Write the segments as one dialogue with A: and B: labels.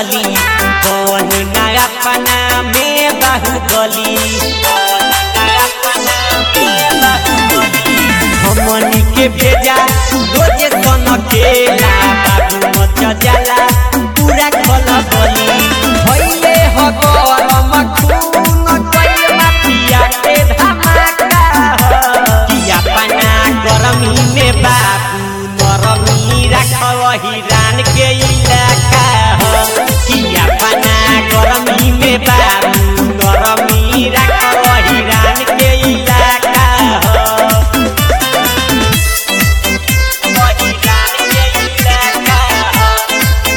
A: चली कौन ना अपना में बाहुबली हमनी के भेजा रोजे सन केला बाबू मच जाला पूरा खल बली भइले हो गरम खून कइल माफिया के धमाका ह। कि अपना गरमी में बाबू नरमी राखल हिरान के इलाका ह। कि अपना गरमी में बाबू नरमी राखल हिरान के इलाका ह। हिरान के इलाका ह।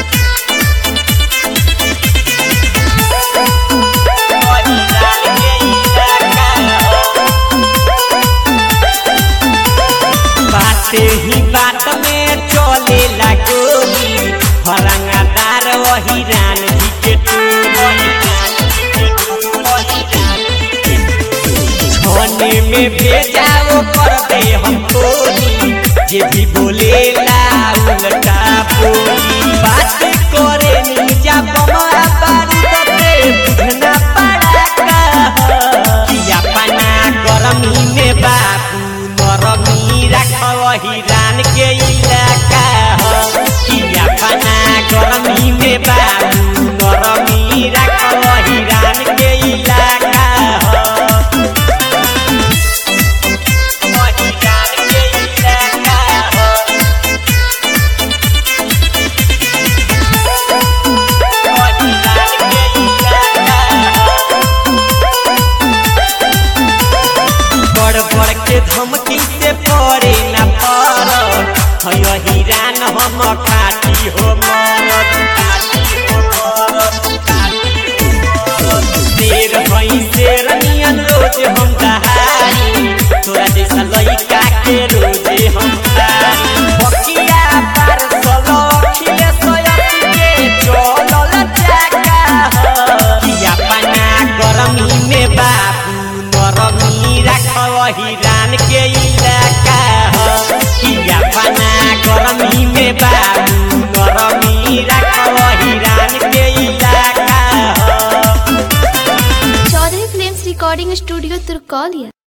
A: हिरान के इलाका ह। बाते ही बात में चले गोली फरंगादार वही रान जी के छोने में भेजा वो कर दे हम कोली जे भी बोलेला उल्टा बोली बात करे नीचा बमा बारूद पे बुझना पड़ाका कि अपना गरमी में बाबू नरमी राखल हिरान के इलाका ह कि अपना गरमी में बाबू नरमी राखल हिरान के इलाका ह हिरान के इलाका ह हिरान के इलाका ह बड़ बड़ के धमकी से पड़े न पर हय हिरान हम खाती हो मरद शेर भई शेर नियन रोज हम दहारी तोरा जैसा लइका के रोजे हम तारी बकिया पार सलो खिले सोयत के चलल चाका ह कि अपना गरमी में बाबू नरमी राखल हिरान के इलाका ह कि अपना गरमी में बाबू नरमी राखल हिरान के इलाका ह
B: चौधरी फिल्म्स रिकॉर्डिंग स्टूडियो तुर्कौलिया